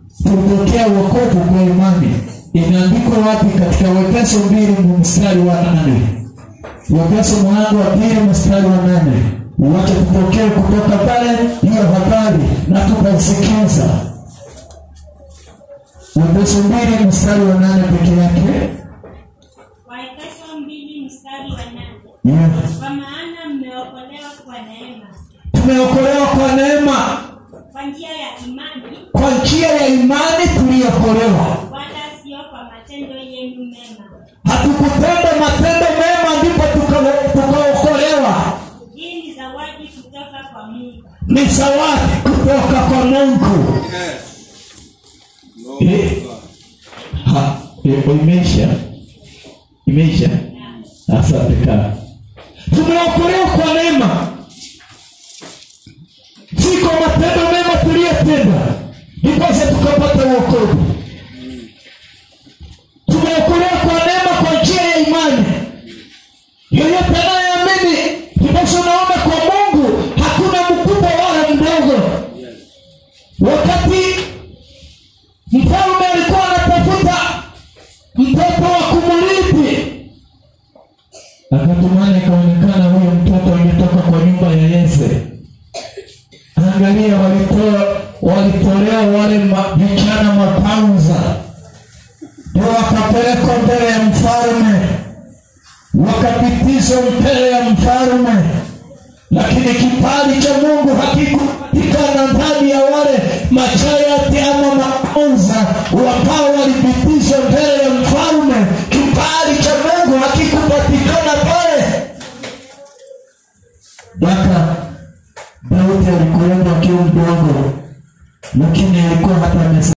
tupokea wokovu kwa imani imeandikwa wapi katika Waefeso mbili mstari wa nane Waefeso mlango wa pili mstari wa nane wacha tupokee kutoka pale hiyo habari na tukasikiza Waefeso mbili mstari wa nane peke yake Waefeso mbili mstari wa nane. yeah. Kwa maana mmeokolewa kwa neema, tumeokolewa kwa neema kwa njia ya imani, kwa njia ya imani tuliokolewa wala sio kwa matendo yenu mema. hatukutenda matendo mema ndipo tuka- tukaokolewa Hii ni zawadi kutoka kwa Mungu, ni zawadi kutoka kwa mungu Eh, ha, eh, imeisha imeisha asante kana tumeokolewa kwa neema si kwa matendo mema tuliyotenda ndiposa tukapata uokovu tumeokolewa kwa neema kwa njia ya imani yeyote anayeamini ndiposa unaona kwa mungu hakuna mkubwa wala mdogo wakati mfalme alikuwa anatafuta mtoto wa kumrithi akatumana ikaonekana huyo mtoto ametoka kwa nyumba ya yese angalia walitoa walitolewa wale ma- vijana mapanza ndio wakapelekwa mbele ya mfalme wakapitishwa mbele ya mfalme lakini kibali cha mungu hakikupatikana ndani ya wale machayati ama maonza ambao walipitishwa mbele ya mfalme kibali cha mungu hakikupatikana pale mpaka daudi alikuwepo akiwa mdogo lakini alikuwa hata